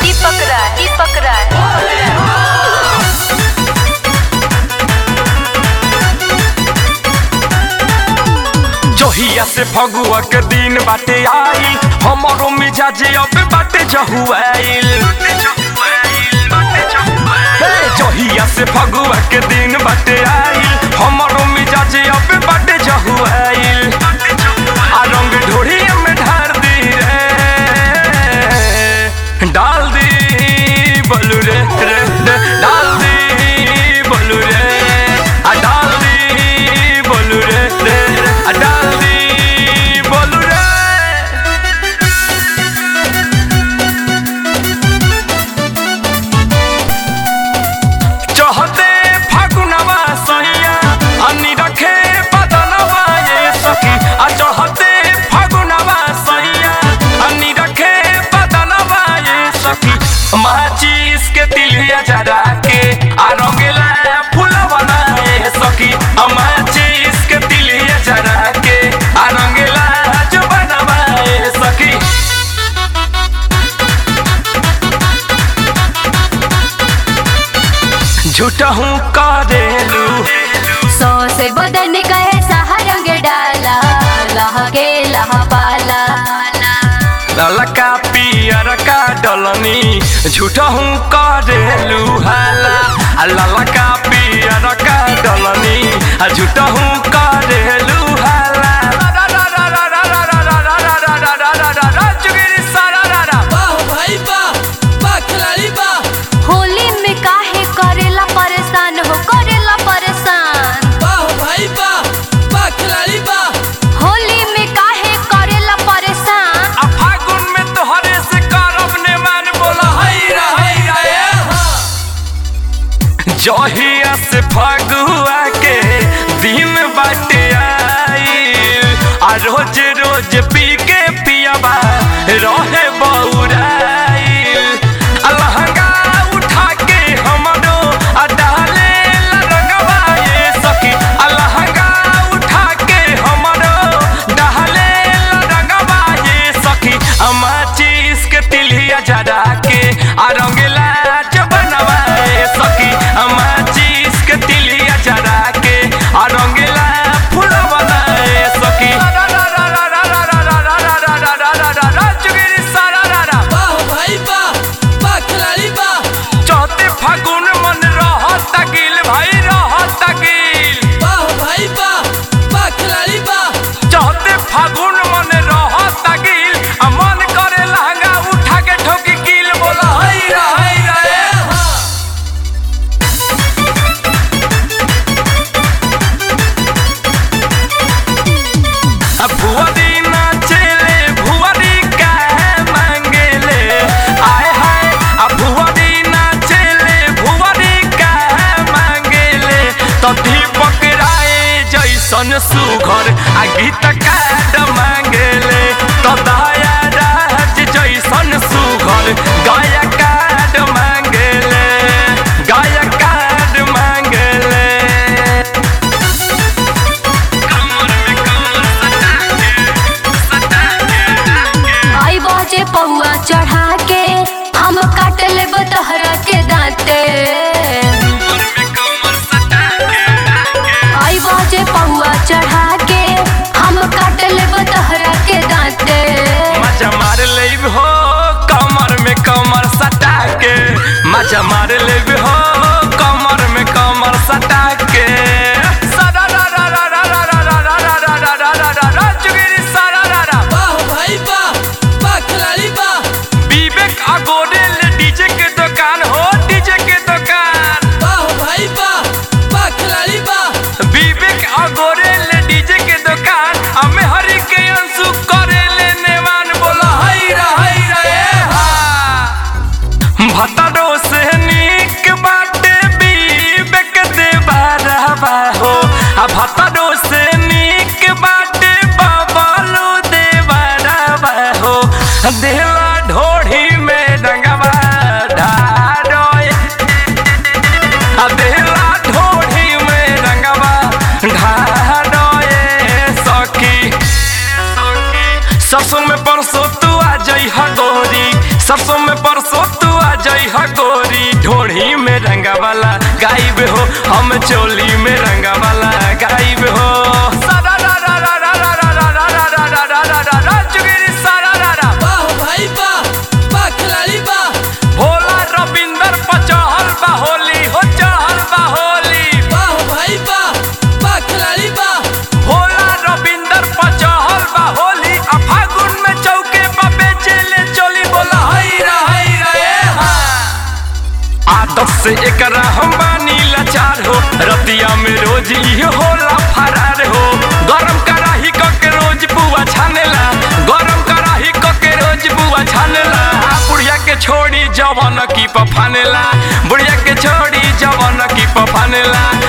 दीपक राय दीपक राय जहिया से फगुआ के दिन बाटे आई हमारो मिजाज अब बाटे जहुआइल हे, जहिया से फगुआ के दिन बाटे आई हमारो मिजाज अब बाटे जहुआइल आ रंग ढोरी में ढार दी रे डाल दी बोलू रे रे रे डाल दी बोलू रे आ डाल दी बोलू रे रे रे आ डाल दी बोलू रे चहते फागुनवा सैया अन्नी रखे बदनवा ये सखी आ चहते फागुनवा सैया अन्नी रखे बदनवा ये सखी माचिस के तिलिया जरा के आ रंगेला फूलवा ना ये सखी आ माचिस के तिलिया जरा के आ रंगेला जुबनवा ये सखी झूठा हूँ करेलू सौ से बदन कहे सहारंग डाला लहके लहबाला ललका पियर का डलनी झूठा हूँ करेलू हाला आ ललका पियर का डलनी आ झूठा हूँ करेलू हाला चुगिरी सारा रा रा। वाह भाई वाह वाह खिलाड़ी वाह होली में काहे करेला परेशान हो करेला परेशान वाह भाई वाह वाह खिलाड़ी वाह होली में काहे करेला परेशान आ फागुन में तोहरे से करब ने मान बोला हाय रा हाय रा ए हाँ जहिया से फगुआ के दिन बाटे आई आ रोज रोज पी के पियाबा रहे बौराई आ लहंगा उठा के हमरो आ डाले ला रंगवा ये सखी आ लहंगा उठा के हमरो डाले ला रंगवा ये सखी आ माचिस के तिलिया जरा के आ रंगेला जबनवा ये सखी आ माचिस के तिलिया जरा के आ रंगेला फूलवा ये सखी चुगिरी सारा रा रा। वाह भाई वाह वाह खिलाड़ी वाह चौथे फागुन मन रहत गिल भाई रहत गिल वाह भाई वाह वाह खिलाड़ी वाह चौथे फागुन मन रहत गिल आ मन करे लहंगा उठा के ठोकी गिल बोला हाय रा हाय रा ए हाँ आ भुवरी नाचेले भुवरी का मांगेले आय हाय आ भुवरी नाचेले भुवरी का मांगेले तो दीपक राय जैसन सुघर आ गीत काट मांगेले तो दया राज जैसन सुघर गाया काट मांगेले गाया काट मांगेले कमर में कमर सटा के सटा के आई बाजे पौआ चढ़ा के हम काट लेब तोहरा के दांते कमर में कमर सटा के आई बाजे पौआ चढ़ा के हम काट लेब तोहरा के दांते मजा मार लेब हो कमर में कमर सटा के मजा मार लेब हो कमर में कमर सटा के सदा रा रा रा रा रा रा रा रा रा रा रा रा रा रा चुगिरी सारा रा रा वाह भाई वाह वाह खिलाड़ी वाह विवेक अगोरेल डीजे के दुकान हो डीजे के दुकान वाह भाई वाह वाह खिलाड़ी वाह विवेक अगोरेल डीजे के दुकान हमें हरि के अंशु करेले नेवान बोला हाय रा हाय रा ए हाँ भतरो से नीक बाटे विवेक देबारवा हो आ भतरो से नीक बाटे बबलू देबारवा हो देला ढोढ़ी में रंगवा ढारोए आ देला ढोढ़ी में रंगवा ढारोए सखी सरसों में परसों तू आ जई गोरी सरसों में परसों तू वाला गाइब हो हम चोली में रंगा वाला गाइब हो सारा रा रा रा रा रा रा रा रा रा रा रा रा रा रा रा चुगिरी सारा रा रा वाह भाई वाह वाह खिलाड़ी वाह भोला रविंदर पचहल बा होली हो चहल बा होली वाह भाई वाह वाह खिलाड़ी वाह भोला रविंदर पचहल बा होली आ फागुन में चौके पर बेचेले चोली बोला हई रा हई रा ए हा आदत से एकरा हम बानी लाचार हो रतिया में रोज इहो होला फरार हो गरम कराही क के रोज बुआ छानेला गरम कराही क के रोज बुआ छानेला आ बुढ़िया के छोड़ी जवन की पफानेला बुढ़िया के छोड़ी जवन की पफानेला